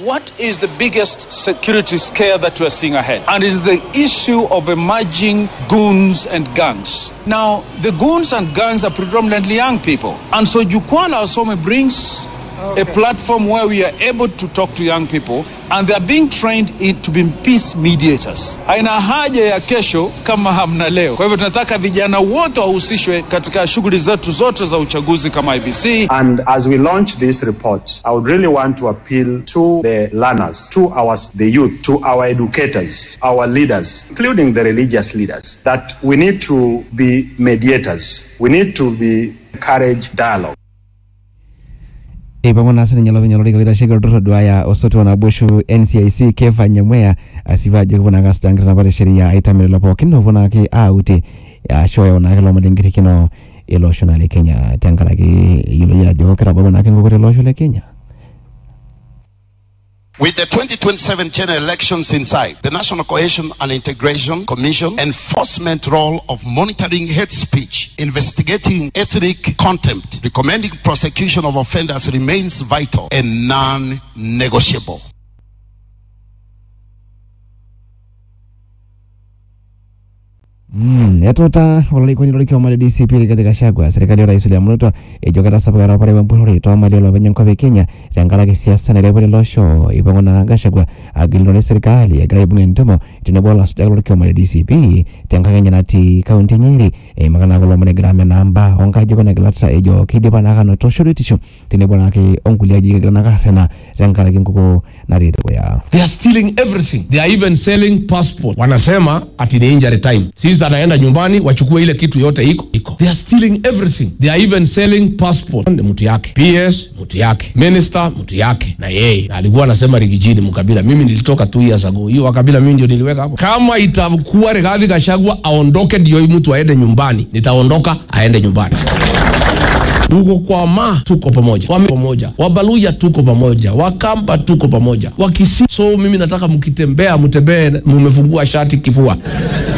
what is the biggest security scare that we're seeing ahead? And it's the issue of emerging goons and gangs. Now, the goons and gangs are predominantly young people. And so Jukwaa la Wasome brings a platform where we are able to talk to young people and they are being trained in, to be peace mediators. Haina haja ya kesho kama hamna leo. Kwa hivyo tunataka vijana wote wahusishwe katika shughuli zetu zote za uchaguzi kama IBC. And as we launch this report, I would really want to appeal to the learners, to our the youth, to our educators, our leaders, including the religious leaders, that we need to be mediators. We need to be encourage dialogue. eipang'u naa sininye olopeny olorika oitasheki olturrur oduaya osotua onaboishu NCIC Kefa Nyamweya asipu ajo kepuo naake asuj enkitanapa e sheria aitamir lelo pookin oopuo naake auti ashu oyau naake lomon lenkirikino ele osho naa le Kenya tenkaraki eyioloi ajo kitabawua naake enkokore ele osho le Kenya With the 2027 general elections inside, the National Cohesion and Integration Commission enforcement role of monitoring hate speech, investigating ethnic contempt, recommending prosecution of offenders remains vital and non-negotiable. Mm, etuuta olarikoni lorkioma le DCP Rigathi Gachagua serkali orais William Ruto ejo ketasapuka erupare wempurrore toomali olopeny enkop e Kenya tenkaraki siasa nailepu lelo osho eipang'u naa Gachagua agilunore serkali egira aibung' entumo tenebo olasujak lorkioma le DCP tenkakenya natii kaunti e Nyeri eimaka naa kulo omon egira amenaa mbaa oonkajijik onegilat ejo keidipa naake anoto shoruetisho tenebo naake onkulie ajijik egira naake arrena tenkaraki enkukuo natii dukuya. They are stealing everything. They are even selling passport. Wanasema ati ni injury time. Sisi anaenda nyumbani wachukue ile kitu yote iko iko. They are stealing everything. They are even selling passport. Ni mtu yake. PS mtu yake. Minister mtu yake. Na yeye alikuwa anasema Rigijini Mkabila. Mimi nilitoka two years ago. Hiyo wakabila mimi ndio niliweka hapo. Kama itakuwa Rigathi Gachagua aondoke ndio huyu mtu aende nyumbani. Nitaondoka aende nyumbani. Tuko kwa ma tuko pamoja, Wame pamoja, Wabaluya tuko pamoja, Wakamba tuko pamoja, Wakisi. So mimi nataka mkitembea, mtembee mumefungua shati kifua.